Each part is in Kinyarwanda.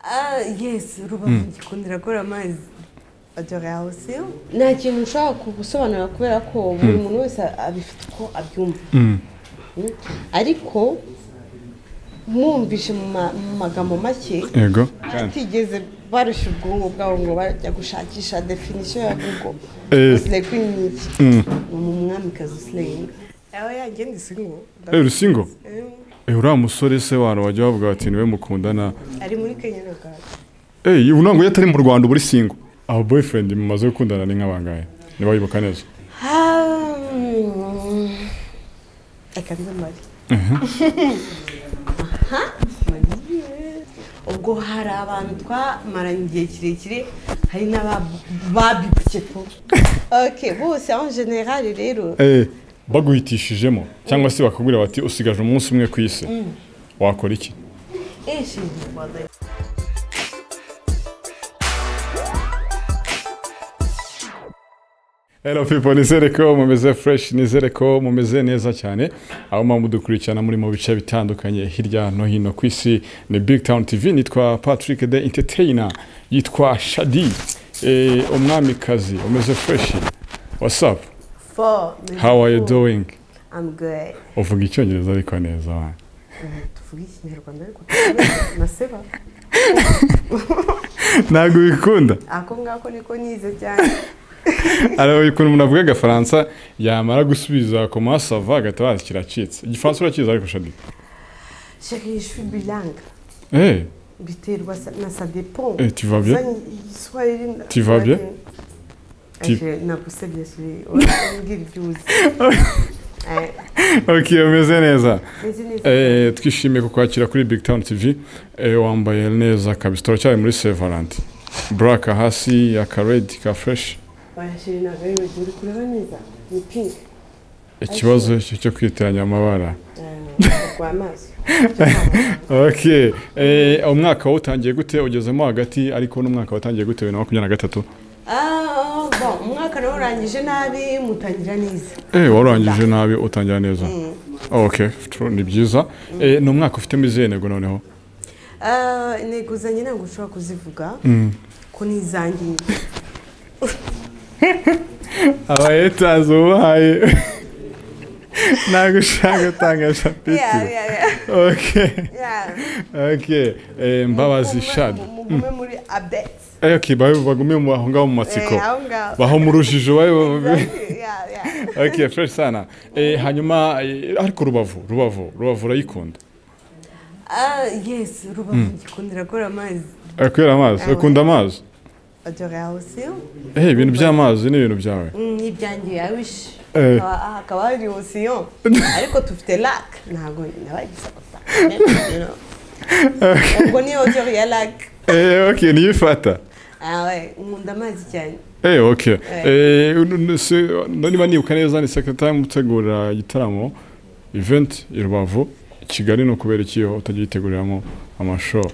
Ah, yes rubavu gikundira akora amazi adore hawusi nta kintu ushaka gusobanura kubera ko buri muntu wese abifite uko abyumva Mm. ariko mwumvise mu ma- mu magambo make yego batigeze barushya ubwonko bwabo ngo bajya gushakisha definisiyo ya google Eh. usile kuri nyiki ni umwamikazi usilenga aho yagenda isingo Eh, rusingo Eh, uriya musore se wantu wajya wavuga bati niwe mukundana ari muri kenya na uganda Eh, ubu ntabwo iyo atari mu rwanda uba uri singo aba boyfriend mumaze gukundana ni nk'abangahe niba wibuka neza Ah, mm, reka mbe mari ubwo hari abantu twamaranye igihe kirekire hari n'ababibye po ok bose aho generali rero Eh, baguhitishijemo cyangwa se bakakubwira bati usigaje umunsi umwe ku isi wakora iki eshije rwanda Hello people, nizere ko mumeze fresh, nizere ko mumeze neza cyane. Aho mwa mudukurikirana muri mu bice bitandukanye hirya no hino ku isi ni Big Town TV nitwa Patrick the Entertainer, yitwa Shadi, eh, umwamikazi umeze fresh. What's up? fo How are you doing? I'm good Uvuga icyongereza ariko neza. wa. tuvuge ikinyarwanda ariko naseba Ntabwo bikunda. ako ngako niko nize cyane Araho ikuntu umuntu avuga agafaransa yamara gusubiza ku masava agatabaza kiracitse. Igifaransa urakizi ariko Shadi. sheri je suis bilingue Eh, biterwa sa- na sa dépend eh tu vas bien? Tu vas bien? Tu- nakusebye urambwira ibyo uzi Eh, Okay, umeze neza. nzi neza Eh, twishimiye kukwakira kuri Big Town TV eh, wambaye neza kabisa turacyari muri Sevalanti black hasi aka red ka fresh oya sheri ntabwo ari ibyo uri kureba neza ni pink ikibazo cyo cyo kwitiranya amabara rwa amaso okay eh, umwaka wawutangiye gute ugezemo hagati ariko n'umwaka watangiye gute bibiri na makumyabiri na gatatu Ah, bon, umwaka nawe urangije nabi mutangira neza eh, warangije nabi utangira neza okay true, ni byiza eh, ni umwaka ufitemo izihe ntego noneho Ah, intego zanjye ntabwo ushobora kuzivuga ko ni izanjye nyine. abayetazi ubahaye ntabwo ushaka gutangaza Yeah, yeah, yeah. okay Yeah. Ok, eh, mbabazi shadi Mu- mu- mugume muri updates Eh, ok babe bagume mu- aho ngaho mu matsiko Eh, aho ngaho baho mu rujijo babe Yeah, yeah. ok fresh sana eh, hanyuma eh, ariko rubavu rubavu rubavu urayikunda Ah, yes rubavu gikundira akora amazi Eh, kubera amazi ukunda amazi adore house Eh, ibintu by'amazi ni ibintu byawe n'ibyanjye ya wish Eh. Hakaba- ah, hakaba hari osiyo ariko dufite lac ntabwo nabagize gusa ubwo ni odeur ya lac Eh, ok niyo ifata Ah, ouais, nkunda amazi cyane Eh, ok Eh, n- n- se- niba nibuka neza ni sekretari mutegura igitaramo event i rubavu i kigali ni ukubera ikiho utajya uyiteguriramo amashow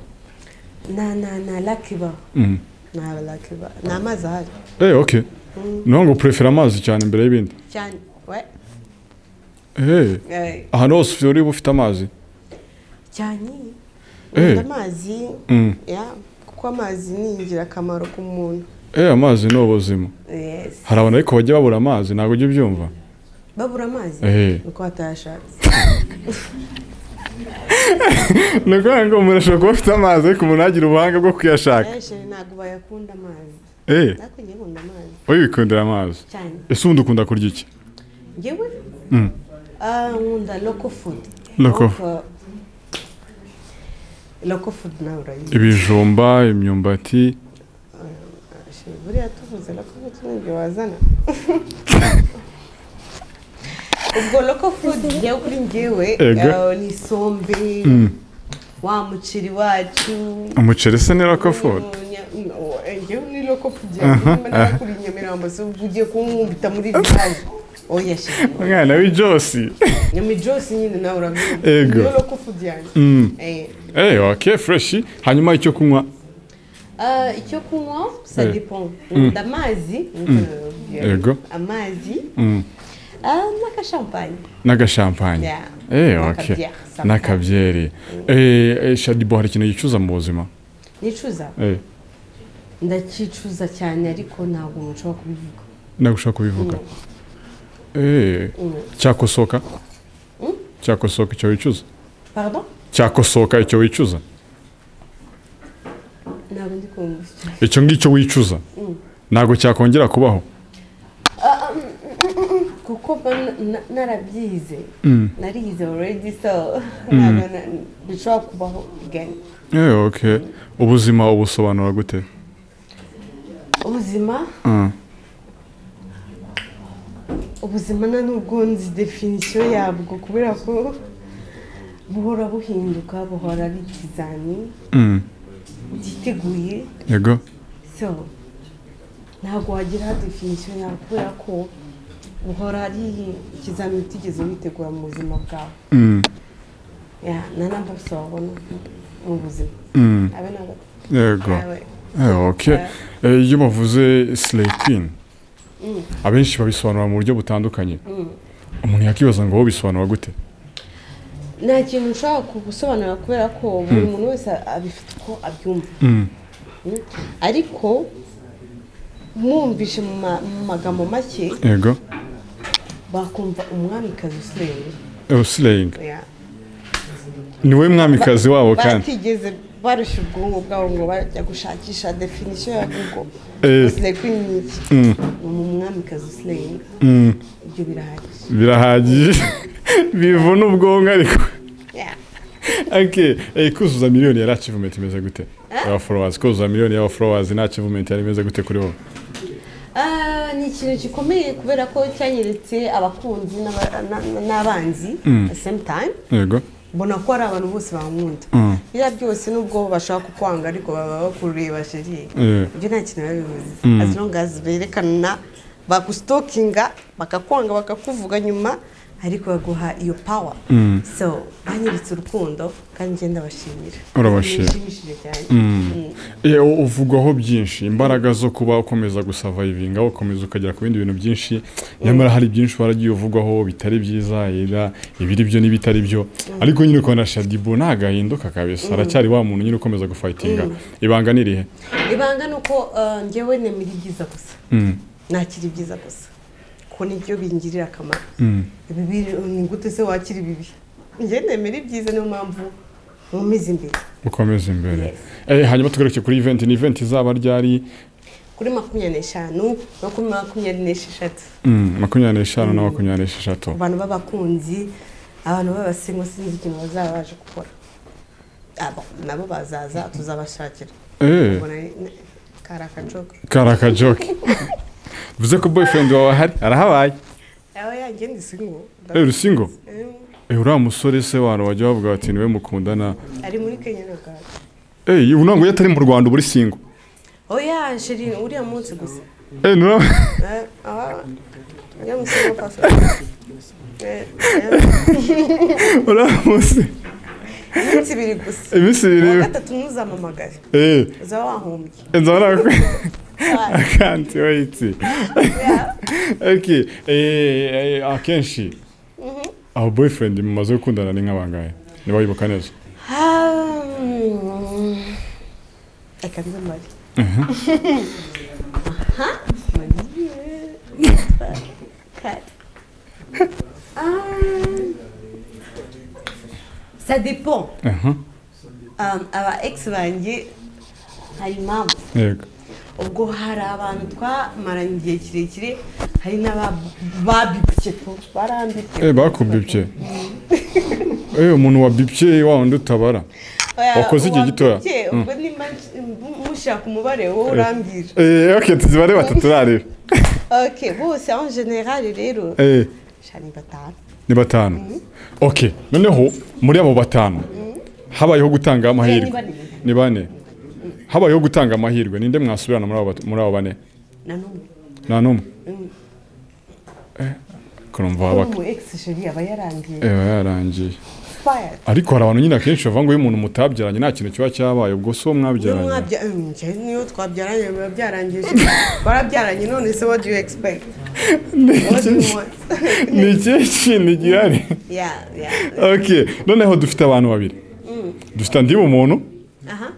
na na na lac iba Mm. nta lac iba ni amazi ahari Eh, ok niyo ngo urefera amazi cyane imbere y'ibindi cyane ouais Eh, Eh, ahantu hose uri bufite amazi cyane Eh. nkunda amazi Mm. ya kuko amazi ni ingirakamaro ku muntu Eh, amazi ni ubuzima yes hari abantu ariko bajya babura amazi ntabwo ujya ubyumva babura amazi Eh. nuko batayashatse ni ukuvuga ngo umuntu ashobora kuba afite amazi ariko umuntu ntagire ubuhanga bwo kuyashaka benshi ntabwo bayakunda amazi Eh, ariko njye nkunda amazi wowe wikundira amazi cyane ese ubundi ukunda kurya iki ngewe Mm. ah, nkunda local food Local. Donc, uh, local food nawe urayizi ibijumba imyumbati Shit, buriya tuvuze local food ni ibyo wazana ubwo local food ngewe kuri ngewe Ego. ah, ni isombe wa muceri wacu umuceri se ni rako food ngewe ni local food yanjye niba kuri nyamirambo se ubwo ugiye kunkumbita muri village oya shit no. umwana w'ijosi nyami jose nyine nawe urabwira Ego. niyo local food yanjye Mm. Eh, Eh, ok fureshi hanyuma icyo kunywa Ah, icyo kunywa ça Eh. dépend nkunda amazi nk'uko nabibabwira. Yego. amazi Mm. ah, n'agashampanye n'agashampanye Yeah. Eh, ok N'akabyeri, sometimes. n'akabyeri Eh, eh, shadibo hari ikintu yicuza mu buzima nicuza eh ndakicuza cyane ariko ntabwo nshobora kubivuga nagushaka kubivuga eh cyakosoka cyakosoka icyo wicuza pardon cyakosoka icyo wicuza ntabwo ndi kumva icyo icyo ngicyo wicuza ntabwo cyakongera kubaho kuko mba na- narabyize Mm. narize already so ntabwo na- bishobora kubaho again eh okay ubuzima ubusobanura gute ubuzima Mm. ubuzima na nubwo nzi definisiyo yabwo kubera ko buhora buhinduka buhora ari ikizami Mm. cyiteguye yego so ntabwo wagira definisiyo yawe kubera ko buhora ari ikizamini utigeze witegura mu buzima bwawe Mm. Yeah, na namba gusa wabona mu buzima Mm. abe ntabwo yego abe Eh, ok Eh, iyo bavuze slay queen abenshi babisobanura mu buryo butandukanye umuntu yakibaza ngo wowe bisobanura gute nta kintu ushobora gusobanura kubera ko buri muntu wese abifite uko abyumva Mm. Mm. ariko mwumvishe mu ma- mu magambo make yego bakumva umwamikazi usenga Eh, slaying Yeah. ni wowe mwamikazi wabo kandi batigeze barushya ubwonko bwabo ngo bajya gushakisha definisiyo ya google Eh. usigaye kuri nyinshi Mm. ni umwamikazi usenga Mm. ibyo birahagije birahagije bivuna ubwonko ariko Yeah. okay. eh, kuzuza miliyoni yari achievement imeze gute y'aba followers kuzuza miliyoni y'aba followers nta achievement yari imeze gute kuri wowe Ah, ni ikintu gikomeye kubera ko cyanyeretse abakunzi n'aba- na- na- n'abanzi at the same time yego mbona ko ari abantu bose bankunda Mm. biriya byose nubwo bashaka kukwanga ariko baba bakureba sheri Eh. ibyo nta kintu biba bivuze as long as berekana bagusitokinga bakakwanga bakakuvuga nyuma ariko baguha iyo power so banyeretse urukundo kandi njye ndabashimira Urabashimira. Birashimishije cyane Mm. Eh, u- uvugwaho byinshi imbaraga zo kuba ukomeza gusavayivinga ukomeza ukagera ku bindi bintu byinshi nyamara hari byinshi waragiye uvugwaho bitari byiza era ibiri byo n'ibitari byo ariko nyine ukabona shadibu ntagahinduka kabisa aracyari wa muntu nyine ukomeza gufayitinga ibanga ni irihe ibanga ni uko ah, njyewe nemera ibyiza gusa Mm, nakira ibyiza gusa kuko nibyo bingirira akamaro mm, ibibi ni gute se wakira ibibi njye nemera ibyiza niyo mpamvu nkomeza imbere ukomeze imbere Yes. Eh, hanyuma tugaruke kuri event ni event izaba ryari kuri makumyabiri n'eshanu makumyabiri makumyabiri n'esheshatu Mm, makumyabiri n'eshanu na makumyabiri n'esheshatu ku bantu b'abakunzi abantu b'abasingo sinzi ikintu bazaba baje gukora Aba- nabo bazaza tuzabashakira Eh, ubona ni- kari akajoka kari akajoke bivuze ko boyfriend wawe ahari arahabaye aba yanjye ndi singo Eh, rusingo Eh, uriya musore se wantu bajya bavuga bati niwe mukundana ari muri kenya na uganda eyi ubu ntabwo atari mu rwanda uba uri singo oya sheri uriya munsi gusa Eh, nura- Eh, aha. Njya mu singo pasa. Eh, eh, uriya munsi Iminsi ibiri gusa iminsi uwa ibiri gatatu ntuzampamagare eee uzaba wahombye nzaba nakwe akanti weyiti oke eee akenshi abo boyfriend mumaze gukundana ni nk'abangahe ntibayibuka neza Ah, mm. reka mbe mari Aha, Marie. Kat. Ah. ça dépend aha Um, aba ex banjye hari impamvu yego ubwo hari abantu twamaranye igihe kirekire hari n'ababibye barambitse eee bakubibye eee umuntu wabibye wa wundi utabara wakoze igihe gitoya. Wabibye, ubwo nimba mushaka umubare wowe urambwira eee oke tuzibare batatu rarira ok bose aho generale rero eee shani batanu ni batanu ok noneho muri abo batanu habayeho gutanga Eh, amahirwe ni bane. ni bane habayeho gutanga amahirwe ninde mwasubirana muri abo bat- muri abo bane na n'umwe nta n'umwe Eh, kurumva wabaka umu ex sheri aba yarangiye eba yarangiye expired ariko hari abantu nyine akenshi bavuga ngo iyo umuntu mutabyaranye nta kintu kiba cyabaye ubwo si uwo niyo mwabyaranye mwabya Mm, njye niyo twabyaranye biba byarangije warabyaranye none se what do you expect what do you want ni ikihe kintu gihari yeah yeah ok noneho dufite abantu babiri dufite undi muntu aha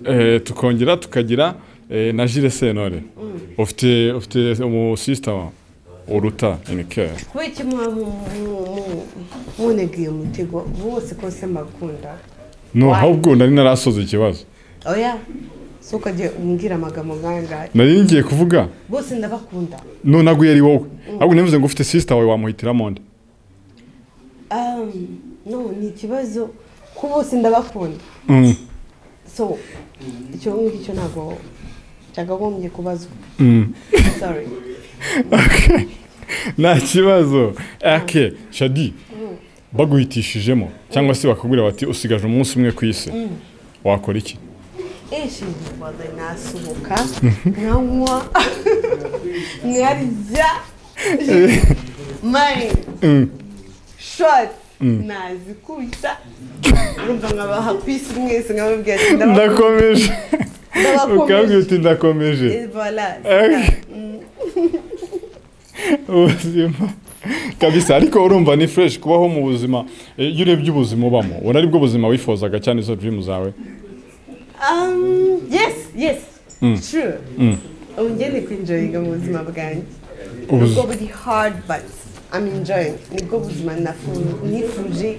Eh, tukongera tukagira eh, na Jules Sentore ufite ufite umusisita uruta inikeri kubera iki muba mu- mu- mu- munegeye umutego bose kose mbakunda no ahubwo nari narasoze ikibazo oya si ukajya umbwira amagambo nk'ayangahe nari ngiye kuvuga bose ndabakunda none aguye ari wowe ahubwo nivuze ngo ufite sisita wawe wamuhitiramo nde Um, no ni ikibazo ko bose ndabakunda Mm, so icyo ngicyo ntabwo cyakagombye kubazwa mm. sorry Okay. nta kibazo ake shadi baguhitishijemo cyangwa se bakakubwira bati usigaje umunsi umwe ku isi wakora iki eshije waza nasohoka nkanywa nkarya mani shoti nazikubita urumva nkabaha ku isi mwese nkababwira ati ndabakunda ndakomeje Ndabakomeje. ukabwira uti ndakomeje Eh, voilà, Eh. ubuzima kabisa ariko urumva ni fresh kubaho mu buzima Eh, iyo urebye ubuzima ubamo ubona aribwo buzima wifuzaga cyane izo dream zawe Um, yes, yes, true. ubu njye ni kwinjoyinga mu buzima bwanjye Ubuz- nubwo buri hard but I'm enjoying nibwo buzima nafu- nifuje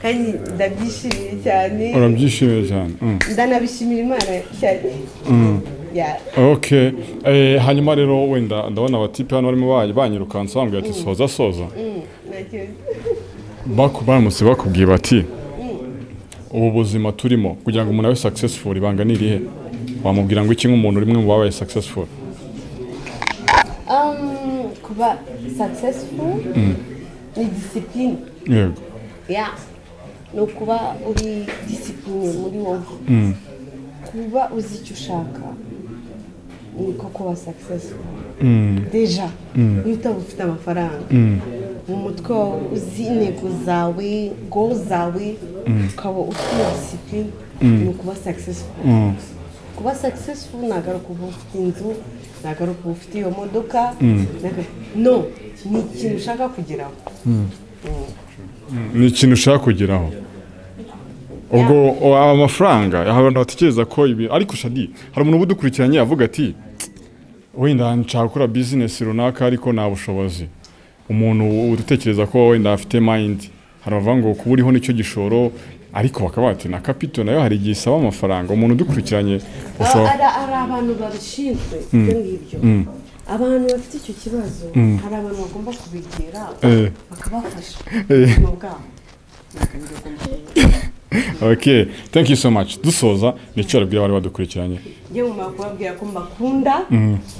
kandi ndabyishimiye cyane urabyishimiye cyane Mm. ndanabishimira imana cyane Yeah. ok Eh, hanyuma rero wenda ndabona abatipe hano barimo ba- banyirukansa bambwira ati soza soza Mm, ntakibazo. Baku- baramutse bakubwiye bati ubu buzima turimo kugira ngo umuntu abe successful ibanga ni irihe wamubwira ngo iki nk'umuntu uri umwe mu babaye successful Um, kuba successful ni discipline yego ya ni ukuba uri disipurine muri wowe kuba uzi icyo ushaka niko kuba successful deja niba utaba ufite amafaranga mu mutwe wawe uzi intego zawe go zawe ukaba ufite iyo disipurine ni ukuba successful kuba successful nagaruka uba ufite inzu nagaruka uba ufite iyo modoka nagaruka- no ni ikintu ushaka kugeraho ni ikintu ushaka kugeraho ubwo o- aba amafaranga abantu batekereza ko ibi ariko shadi hari umuntu uba udukurikiranye avuga ati wenda nshaka gukora bizinesi runaka ariko nta bushobozi umuntu utekereza ko wenda afite mayindi hari abavuga ngo kuba uriho nicyo gishoro ariko bakaba bati na kapito nayo hari igihe isaba amafaranga umuntu udukurikiranye Aba- ushobora hari hari abantu babishinzwe ibyo ngibyo abantu bafite icyo kibazo hari abantu bagomba kubegera Eh. bakabafasha Eh. ubuzima bwabo okay thank you so much dusoza nicyo arabwira abari badukurikiranye njye mu kubabwira ko mbakunda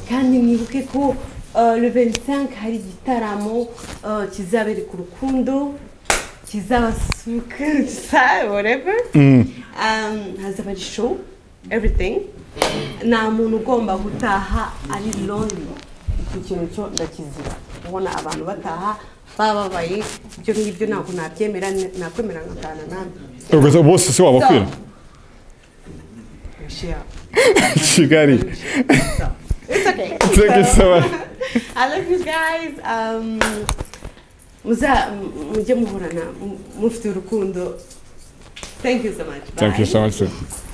kandi mwibuke ko uh, le 25 hari igitaramo uh, kizabera ku rukundo kizabasusurutsa whatever um, hazaba ari show everything nta muntu ugomba gutaha ari lonely icyo kintu cyo ndakizira ubona abantu bataha bababaye ibyo ngibyo ntabwo nabyemera nakwemera nkatana namwe Ubwo se- bose se wabakwira Share. kigali It's okay. thank you so much I love you guys. Um, muza mujye muhorana mufite urukundo. Thank you so much. Thank you so much. sir.